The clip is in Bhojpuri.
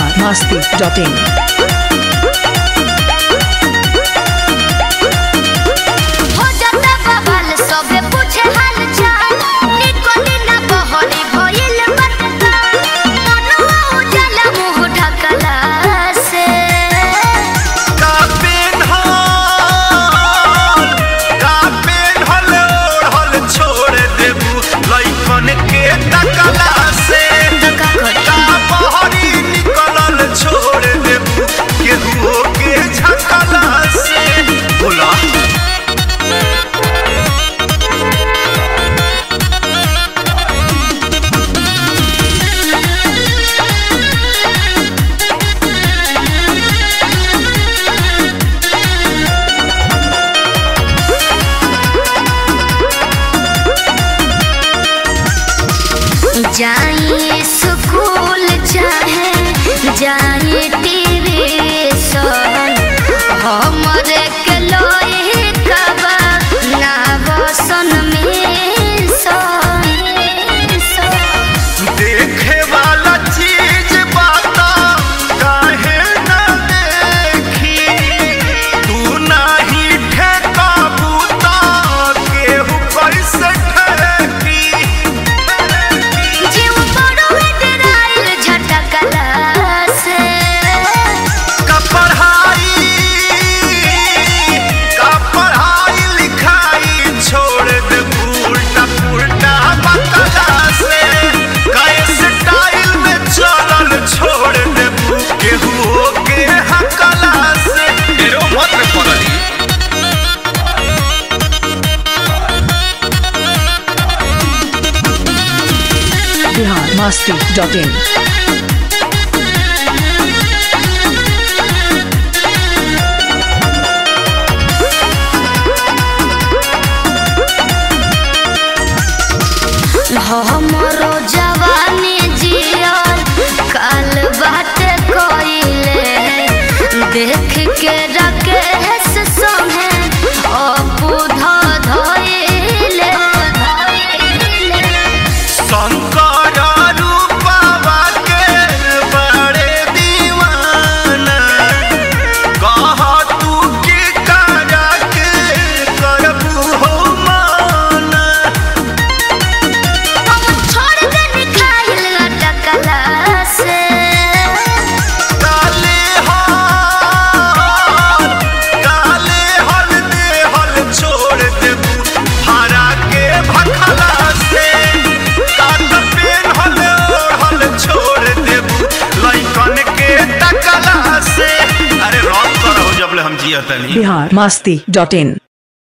बिहार मस्ती डॉट इन हो जाता बवाल सबे पूछे हाल चाल निको दिना बहरी भइल बरका मनुआ उजला मुंह ढकला से का पेन्हल का पेन्हल ओढ़ल छोड़ देबू लइकन के तकला से का करी का बहरी निकलल छोड़ देबू केहू के झकला से बोला जाई स्कूल चाहे जाई टीवी सन हमरे के लोई कबा ना बसन में सन देखे वाला चीज बाता काहे न देखी तू नाही ठेका बूता केहू कैसे ठेकी जीव बड़ो में डराइल झटकला से का पढ़ाई का पढ़ाई लिखाई छोड़ दे उल्टा पुल्टा बकला से कैसे स्टाइल में चलल छोड़ दे केहू के हकला से एरो मत में पड़ली बिहार मस्ती डॉट इन हमरो जवानी जियल काल बाटे कोइले देख के रकेश संगे अपू ध धइले शंकर रूपवा के बड़े दीवाना कह तू की करा के करबू हो माना हम छोड़ दे निखाइल अटकला से काले हल काले हल दे हल छोड़ देबू हरा के भखला से काट पेन हल हल छोड़ देबू लइकन के तकला से अरे रॉक करो जब ले हम जियतनी बिहार मस्ती डॉट इन